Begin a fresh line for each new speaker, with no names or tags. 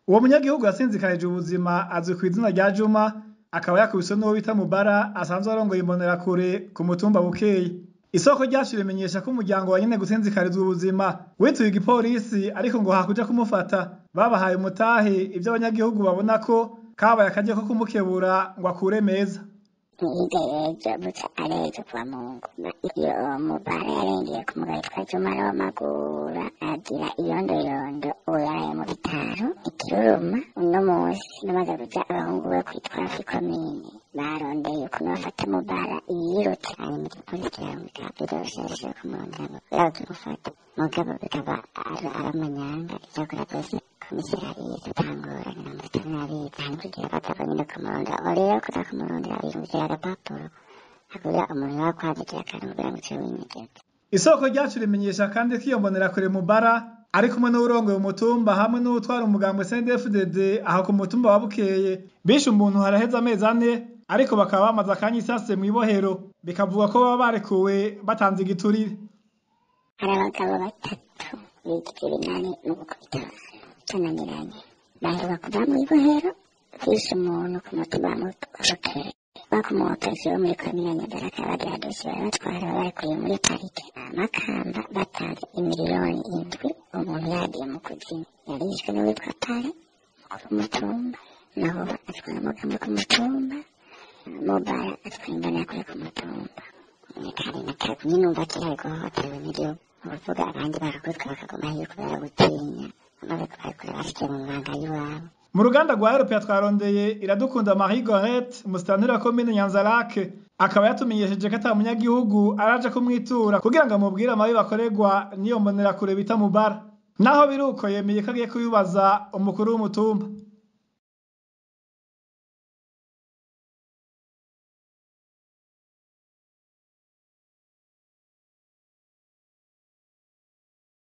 uwo munyagihugu yasinzikarije ubuzima azwi kw'izina rya Juma akaba yakubiswe n'uwo bita Mubara asanzwe arongoye imbonerakure ku mutumba Bukeye isoko ryacu rimenyesha ko umuryango wa nyene gusinzikarizwa ubuzima wituye igipolisi ariko ngo hakuja kumufata babahaye umutahe ivyo abanyagihugu babona ko kabaye akaryo ko kumukebura ngo akure meza
Yiga ejo buca arejo kwa Mungu iyo mubara yarengeye ku mugabo yitwa Juma w'amagura agira iyondoyondo uwo yaraye mu bitaro ikiruruma uno musi namaze kuja abahungu be kwitwa fikomine barondeye ukuntu bafata mubara yirutse hanyuma igipolisi kiramwita birosheje kumurondera kubera kimufata mugabo bikaba ari amanyanga icyakora byose komisariya dutangura mirongo itanu n'abiri hanyuma kugira batava nyine kumurondera uwo rero kuza kumurondera birumvira agapapuro hakugira umuntu yakwandikira akantu kugira ngo uciwe winyegeze
isoko ryacu rimenyesha kandi ko iyo mbonerakure Mubara ari kumwe n'uwurongoye umutumba hamwe n'uwutwara umugambwe CNDD-FDD aho ku mutumba wa Bukeye bishe umuntu haraheze amezi ane ariko bakaba bamaze akanya isase mw'ibohero bikavuga ko baba barekuwe batanze igiturire
hari abagabo batatu bigize ibinani mu gukubita tunaniranye baheruka kuva mu ibohero bishe umuntu ku mutumba wa Bukeye bakomotse wo muri komine Nyanza bagira dosiye baratwara barekuye muri parike amakamba batanze imiliyoni indwi umuntu yagiye mu kuzimu yarishwe n'uwitwa Pare mukuru w'umutumba naho atwara amagambo ku mutumba mobara atwara imbonerakure ku mutumba kare na kare nyine umva kiriya guhohoterwa n'igihugu uvuga abandi barakubitwa bakaguma hiyo kubera gutinya amaze kubarekura basikiye mu mabanga y'iwabo
mu ruganda rwa Europe twarondeye iradukunda Marie Gorette musitanteri wa komine Nyanzarake akaba yatumenyesheje ko ata munyagihugu araje kumwitura kugira ngo amubwire amabi bakorerwa n'iyo mbonerakure bita Mubara naho biruko yemeye ko agiye kubibaza umukuru w'umutumba